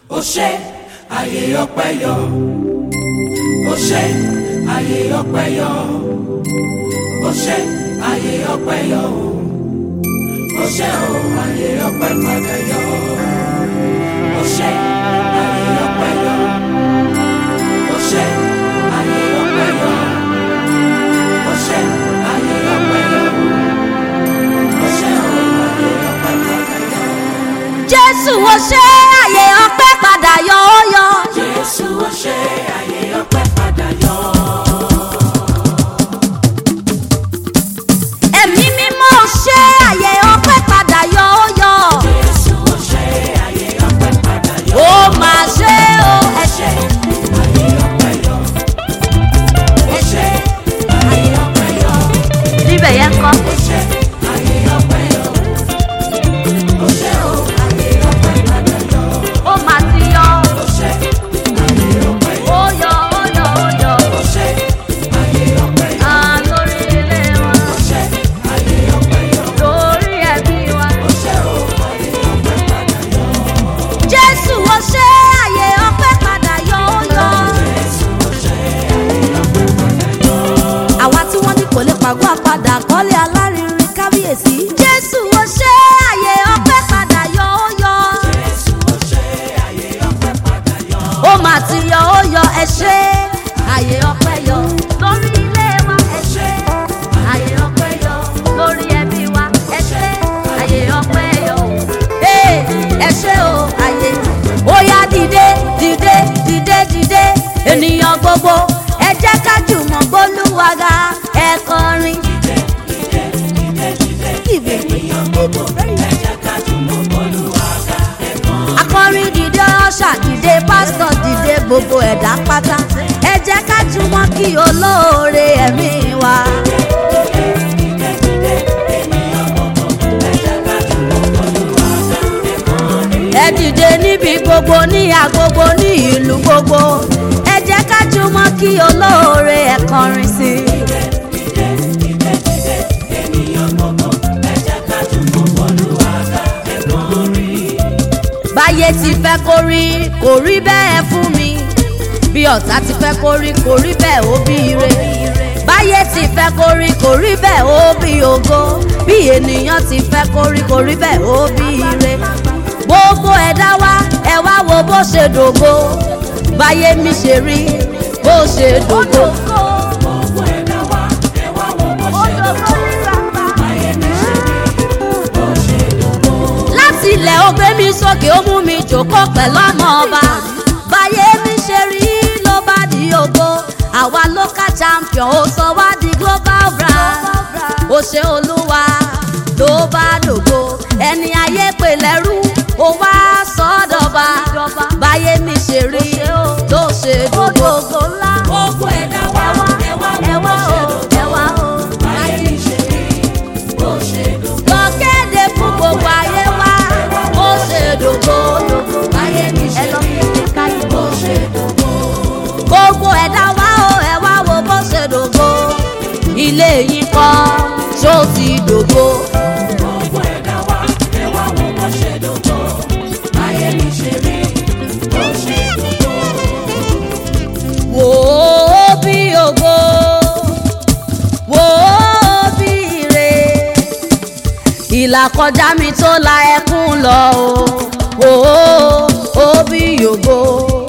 ó ṣe àyè ọpẹ́ yọ ó ṣe àyè ọpẹ́ yọ ó ṣe àyè ọpẹ́ yọ ó ṣe ó àyè ọpẹ́ padà yọ ó ṣe àyè ọpẹ́ yọ ó ṣe àyè ọpẹ́ yọ ó ṣe àyè ọpẹ́ yọ ó ṣe ó àyè ọpẹ́ padà yọ. jésù ó ṣe àyè ọpẹ́ padà yọ ó yọ. Jésù ó ṣe àyè ọpẹ́ padà yọ. ẹ̀mí mímọ́ ó ṣe àyè ọpẹ́ padà yọ ó yọ. Jésù ó ṣe àyè ọpẹ́ padà yọ. ó máa ṣe ó ẹ ṣe Àyè ọpẹ́ yọ. ẹ ṣe Àyè ọpẹ́ yọ. níbẹ̀ yẹn kọ́. Ó ṣe àyè ọpẹ́ yọ. Ó ṣe ó àyè ọpẹ́ padà yọ. ó máa ti yọ. Ó ṣe àyè ọpẹ́ yọ. ó yọ ó yọ ó yọ. Ó ṣe àyè ọpẹ́ yọ. à lórí ilé wa Ó ṣe àyè ọpẹ́ yọ. lórí ẹbí wa. Ó ṣe ó àyè ọpẹ́ padà yọ. jésù ó ṣe àyè ọpẹ́ padà yọ ó yọ. Jésù ó ṣe àyè ọpẹ́ padà yọ. àwa tí wọ́n ní kò lè pàgọ́ àpadà kọ́lé alárinrin kábíyèsí. jésù ó ṣe àyè ọpẹ́ padà yọ ó yọ. Jésù ó ṣe àyè ọpẹ́ padà yọ. ó mà ti yọ ó yọ ẹ ṣe àyè ọpẹ́ yọ lórí ilé wa ẹ ṣe àyè ọpẹ́ yọ lórí ẹbí wa ẹ ṣe àyè ọpẹ́ yọ ee ẹ ṣe o àyè ó yá dìde dìde dìde dìde ènìyàn gbogbo ẹ jẹ́ ká jùmọ̀ gbólúwaga ẹ kọrin. Dìde. akọrin dìde ọṣà dìde pásítọ̀ dìde gbogbo ẹ̀dá pátá ẹ jẹ́ ká jùmọ̀ kí olóore ẹ̀mí wa. ẹ dìde níbi gbogbo ní agbogbo ní ìlú gbogbo ẹ jẹ́ ká jùmọ̀ kí olóore ẹ̀ kọrin sí i. báyé ti fẹ́ kó rí kò rí bẹ́ẹ̀ fún mi bí ọ̀tá ti fẹ́ kó rí kò rí bẹ́ẹ̀ ó bí ire báyé ti fẹ́ kó rí kò rí bẹ́ẹ̀ ó bí ògo bí ènìyàn ti fẹ́ kó rí kò rí bẹ́ẹ̀ ó bí ire gbogbo ẹ̀dá wa ẹ wá wo bó ṣe dògo báyé mi ṣe rí bó ṣe dògo. Gbogbo ẹ̀dá wa, ẹ wá wo bó ṣe dògo. Ayé mi ṣe rí bó ṣe dògo. láti ilẹ̀ ó gbé mi sókè ó mú mi jòkó pẹ̀lú ọmọ ọba báyé mi ṣe rí ló bá di ògo àwa local champion ó sọ wá di global brand ó ṣe olúwa ló bá dògo ẹni ayé pè lẹ́rú ó wá sọ́dọ̀ba báyé mi ṣe rí ló ṣe dògo. Gbogbo ẹ̀dá wa, ẹ wá wo bó ṣe dògo. Ayé mi ṣe rí bó ṣe dògo. lọ kéde fún gbogbo ayé wa ó ṣe dògo Ayé mi ṣe rí bó ṣe dògo. gbogbo ẹ̀dá wa ó ẹ wá wo bó ṣe dògo ilé yìí kọ́ ṣó ti dògo Gbogbo ẹ̀dá wa, ẹ wá wo bó ṣe dògo. Ayé mi ṣe rí bó ṣe dògo. wò ó bí ògo wò ó bí ire ìlà kọjá mi tó la ẹkún lọ o wò ó ó bí ògo.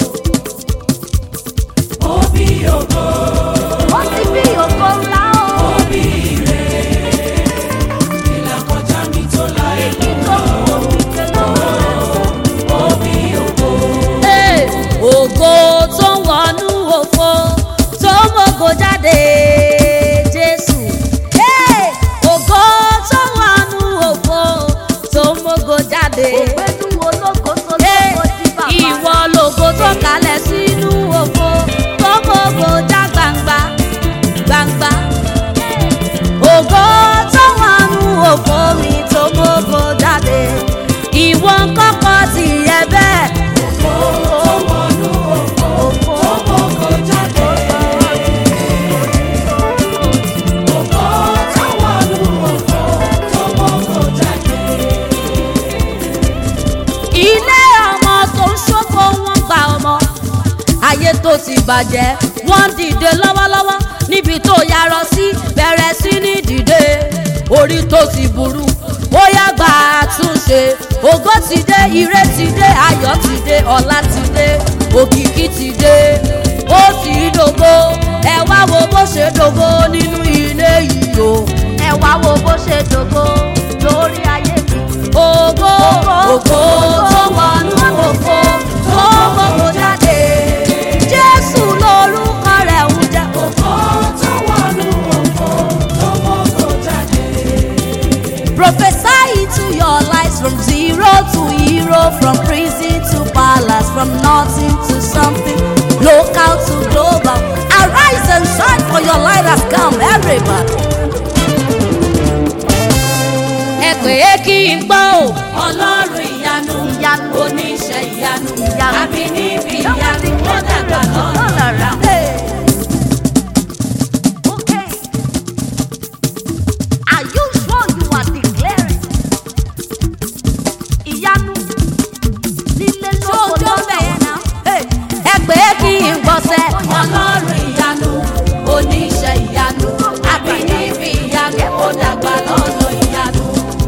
Òbí ògo, ó ti bí ògo ńlá o. òbí ire. Ìlà kọjá mi tó la ẹ̀kọ́. Òbí ògo. Hey, ògo tó ń wọnú òfo tó ń mògo jáde jésù Hey, ògo tó ń wọnú òfo tó ń mògo jáde ògbẹ́nu ológo tó lọ tó ti bàjẹ́ wọ́n dìde lọ́wọ́lọ́wọ́ níbi tó yarọ sí bẹ̀rẹ̀ sí ní dìde orí tó ti burú ó yá gbà àtúnṣe ògo ti dé ire ti dé ayọ̀ ti dé ọlá ti dé òkìkí ti dé ó ti dògo ẹ wá wo bó ṣe dògo nínú ilé yìí o ẹ wá wo bó ṣe dògo lórí ayé mi. ògo ògo tó wọnú ògo tó gbogbo jáde jésù lórúkọ rẹ̀ ń jẹ́ Ògo tó wọnú ògo tó mọ́kò jáde. Prophesy into your lives from zero to hero, from prison to palace, from nothing to something, local to global. Arise and shine for your light has come, everybody. Ẹ pè é kí n gbọ́ o. Ọlọ́run ìyanu, Ìyanu. oníṣẹ́ ìyanu, Ìyanu. àbí níbi ìyanu, ó dàgbà lọ́nà. Hey. Okay. Are you sure you are declaring? Ìyanu lílé lóko lọ́nà. Hey. Ẹ pè é kí n gbọ́sẹ̀. Ọlọ́run ìyanu, oníṣẹ́ ìyanu, àbí níbi ìyanu, ó dàgbà lọ́nà ìyanu.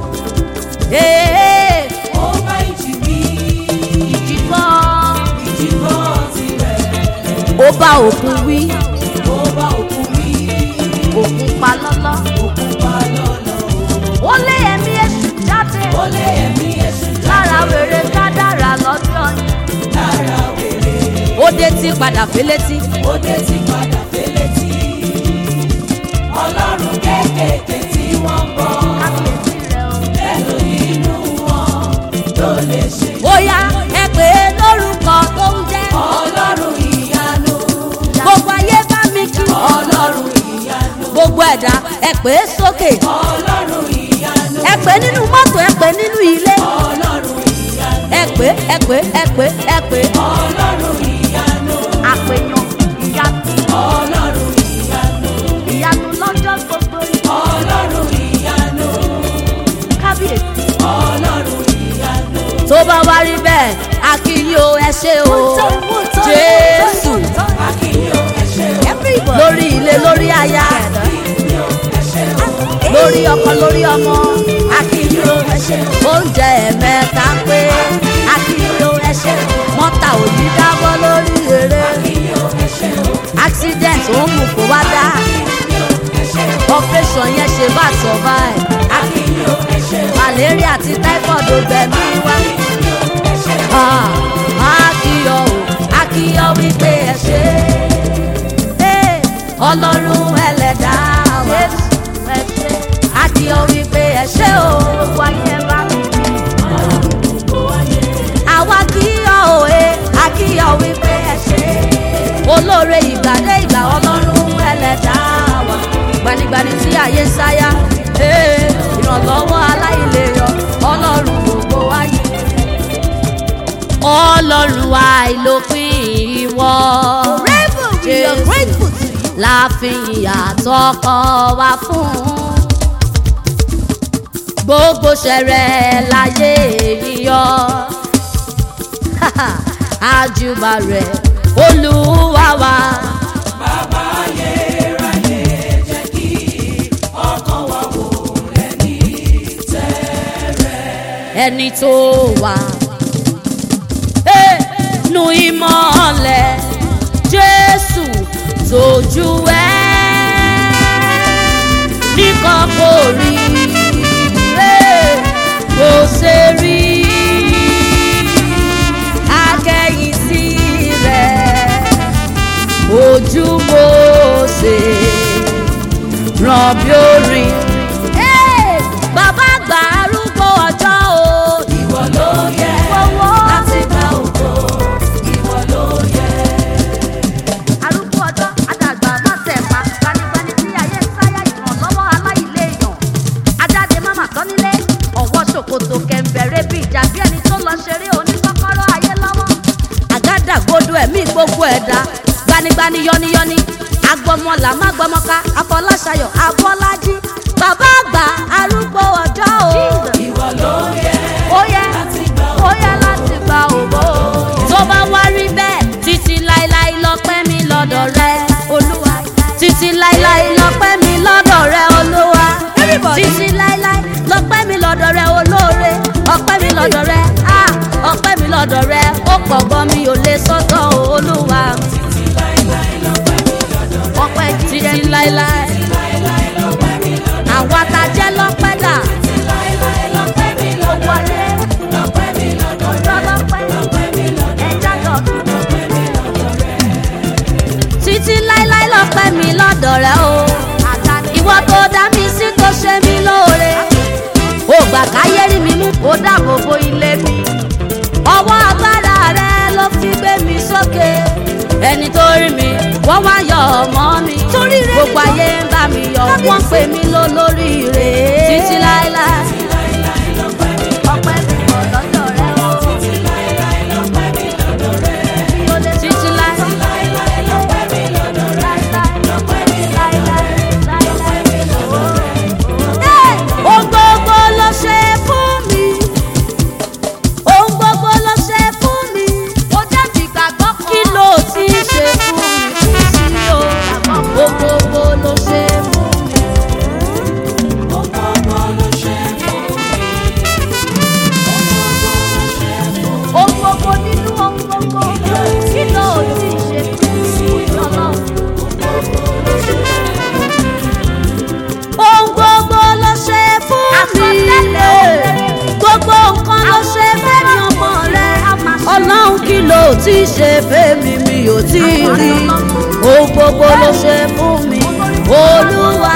Hey. Ó bá ìjì wí, Ìjìbọn. ìjì gbọ́ tirẹ̀. Ó bá òkun wí, Ó bá òkú wí, òkun pa lọ́lọ́. òkú pa lọ́nà. Ó lé ẹ̀mí èṣù jáde. Ó lé ẹ̀mí èṣù Lára wèrè kádàrà lọ́jọ́ yẹn. lára wèrè. Ó dé tí padà félétí. Ó dé ti padà félétí. Ọlọ́run kéékèèké tí wọ́n ń bọ̀. Kábíyèsí rẹ̀ o. Ẹnu inú wọn ló lè ṣe. bóyá ẹ pè é lórúkọ tó ń jẹ́. Ọlọ́run ìyanu. gbogbo ayé bá mi kí. Ọlọ́run ìyanu. gbogbo ẹ̀dá ẹ pè é sókè. Ọlọ́run ìyanu. ẹ pè é nínú mọ́tò ẹ pè é nínú ilé. Ọlọ́run ìyanu. ẹ pè é ẹ pè é ẹ pè é ẹ pè é. Ọlọ́run ìyanu. àpèyàn ìyanu Ọlọ́run ìyanu. ìyanu lọ́jọ́ gbogbo Ọlọ́run ìyanu. kábíyèsí. Ọlọ́run ìyanu. tó bá wá rí bẹ́ẹ̀ a kí yín o ẹ ṣé o jésù Akínyó ẹ ṣé o. lórí ilé lórí aya Akínyó ẹ ṣé o. lórí ọkọ lórí ọmọ Akínyó ẹ ṣé o. oúnjẹ ẹ̀mẹ́ta pé akínyó ẹṣẹ́ mọ́tà ò ní dábọ́ lórí eré Akínyó ẹ ṣé o. accident ó mú kó wá dá Akínyó ẹ ṣé o. operation yẹn ṣe bá survive Akínyó ẹ ṣé o. malaria àti typhoid ò gbẹ̀mí wá Akínyó ẹ ṣé o. Ah, akíyọ o akíyọ wípé ẹ ṣe é ọlọ́run ẹlẹ́dàá wa akíyọ wípé ẹ ṣe o wáyé bá mi bí àwa kíyọ o ẹ akíyọ wípé ẹ ṣe é olóore ìgbàdé ìgbà ọlọ́run ẹlẹ́dàá wa gbanigbani tí ayé ń sáyà ee, ìrànlọ́wọ́ aláìlérò ọlọ́run gbogbo wáyé ọlọ́run àìlópin ìwọ. we are grateful to you. láàfin àtọkọ wa fún. gbogbo ṣẹrẹ láyé yíyọ. àjùbà rẹ̀ olúwa wa. Bàbá ayérayé jẹ́ kí ọkàn wa wò ẹni tẹ́rẹ̀. ẹni tó wà. Hey, nu ìmọ̀lẹ̀ Jésù tójú ẹ̀ nìkan kò rí Hey, kò ṣe rí akẹ́yìn sí rẹ̀ ojú mo ṣe ràn bí orin. Hey, bàbá àgbà arúgbó ọjọ́ o. Ìwọ ló yẹ Ìwọ. láti gba ògo. Ìwọ ló yẹ. arúgbó ọjọ́ àdàgbà mọ́tẹ̀ẹ̀fà gbanigbani tí ayé ń sáyà ìrànlọ́wọ́ aláìléèyàn ajáde máma tán nílé ọ̀wọ́ ṣòkòtò kẹ̀ǹbẹ̀rẹ̀ bí ìjà bí ẹni tó lọ ṣeré oníkọ́kọ́rọ́ ayé lọ́wọ́. àgádágodo ẹ̀mí gbogbo ẹ̀dá gbanigbani yọniyọni agbọmọlà má gbọmọka afọláṣayọ afọlájí bàbá àgbà arúgbó ọjọ́ o. Ìwọ ló yẹ ó yẹ láti gba ó yẹ láti gba ògo. tó bá wá rí bẹ́ẹ̀ títí láéláé lọ́pẹ́ rẹ ó pọ̀ gan mi ò lè sọ́tọ̀ olúwa ọpẹ́ títí láéláé àwa ta jẹ́ lọ́pẹ́ dà gbogbo ayé ọjọ́ lọ́pẹ́ ẹja lọ́dún títí láéláé lọ́pẹ́ mi lọ́dọ̀ rẹ o ìwọ tó dá mi sí tó ṣe mí lóore ó gbà káyé rí mi mú kó dáàbò bo ilé mi ọwọ́ agbára rẹ ló fi gbé mi sókè ẹni tó rí mi wọ́n wá yọ ọmọ mi gbogbo ayé ń bá mi yọ wọ́n pè mí lólórí rè títí láéláé ọpẹ́ mi kò lọ́dọ̀ rẹ o títí láéláé ohun gbogbo ló ṣe fún mi ohun gbogbo ló ṣe fún mi ó jẹ́ ti gbàgbọ́ kan kí ló ti ṣe fún mi kò sí o ohun gbogbo ló ṣe fún mi. ohun gbogbo nínú ohun gbogbo kí ló ti ṣe fún mi ọlọ́run. ohun gbogbo ló ṣe fún mi gbogbo nǹkan ló ṣe fẹ́mi ọmọ rẹ ọlọ́run kí ló ti ṣe fẹ́mi mi ò tí ì rí ohun gbogbo ló ṣe fún mi olúwa.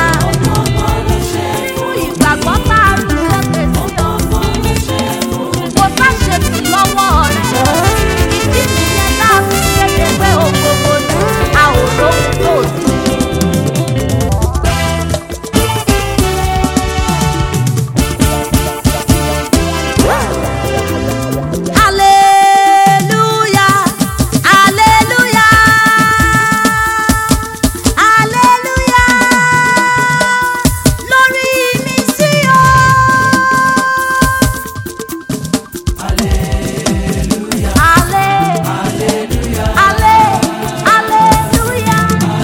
ìgbàgbọ́ tá a rú sókè sí ọ kò bá ṣe sí lọ́wọ́ rẹ̀ ìdí nìyẹn tá a fi kéde pé ohun gbogbo ni a ò lóhun tó sí. Hallelujah, hallelujah, hallelujah. Lórí mi sí o. Hallelujah. Hallelujah. Hallelujah.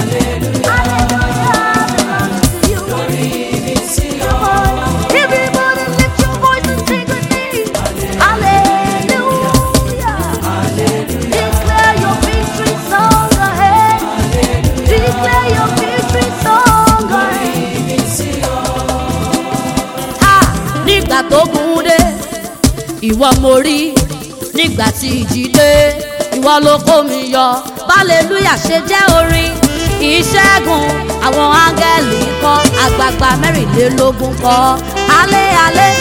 Hallelujah. Everybody lift your voice and sing with me. Hallelujah. Declare your victory song ahead. Declare your victory song ahead. Ah, nígbà tó gùn dé ìwọ mo rí nígbà tí ìjì dé ìwọ ló kó mi yọ hallelujah ṣe jẹ́ orin ìṣẹ́gun àwọn áńgẹ́lì kọ́ àgbààgbà mẹ́rìnlélógún kọ́ alẹ́ alẹ́.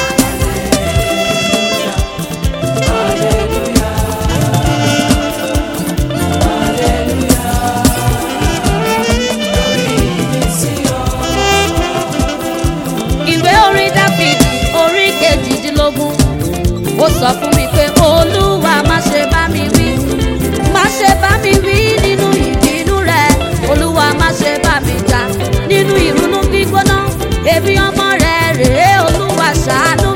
ìwé orin dáfídì orí kejìdínlógún ó sọ fún mi pé olúwa má ṣe bá mi wí má ṣe bá mi wí nínú ìbínú rẹ olúwa má ṣe bá mi jà nínú ìrunú gbígbóná èmi ọmọ rẹ rèé olúwa ṣàánú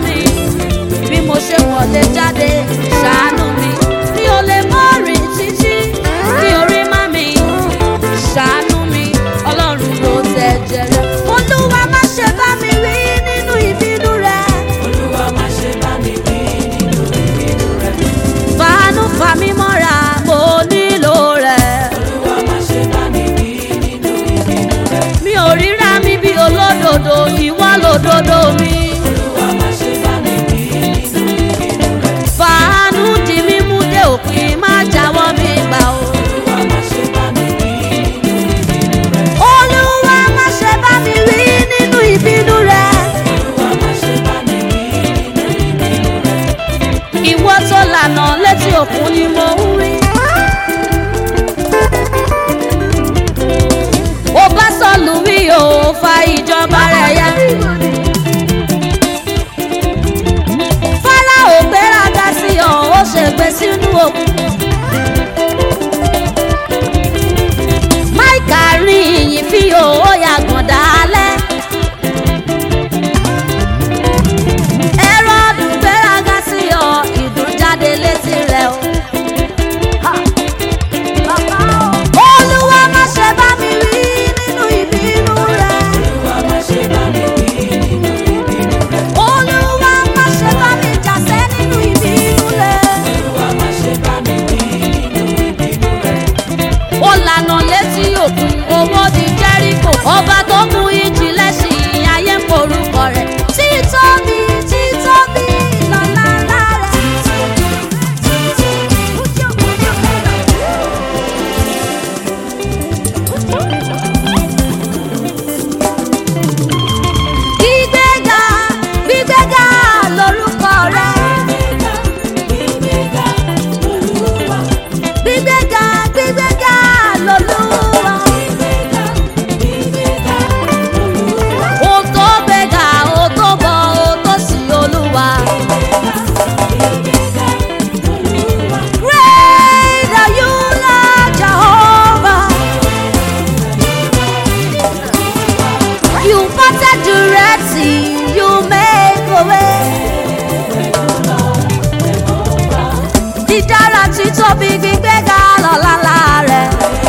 títóbi gbígbéga lọ́lá rẹ̀.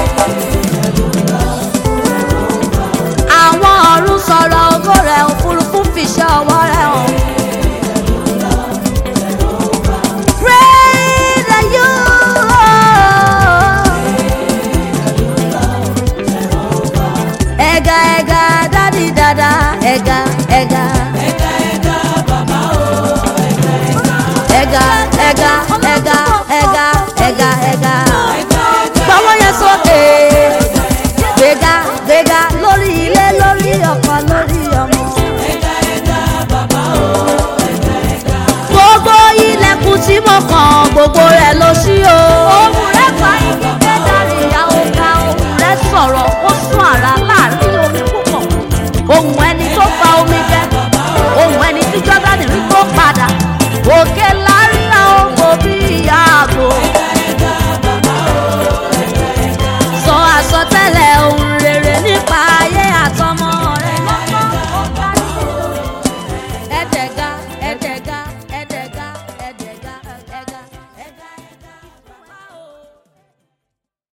àwọn ọ̀run sọ̀rọ̀ ògo rẹ̀ òfurufú fìṣẹ́ ọwọ́ rẹ̀ hàn. Praise the you. Ẹ̀gà ẹ̀gà dádì dada ẹ̀gà ẹ̀gà. Ẹ̀gà ẹ̀gà ẹ̀gà ẹ̀gà ẹ̀gà ẹ̀gà. Gbọ́wọ́ yẹn sókè. Gbéga gbéga lórí ilé lórí ọkọ lórí ọmọ. Gbogbo ilẹ̀kùn tí mo kàn gbogbo rẹ̀ ló ṣí o. Ohun rẹ̀ fa igi kẹ́dàrí ìyá ọ̀gá ohun rẹ̀ sọ̀rọ̀ ó sún àrà láàrin omi púpọ̀. Ohun ẹni tó fa omi jẹ. Ohun ẹni tí Jọ́dánì rí tó padà. Òkè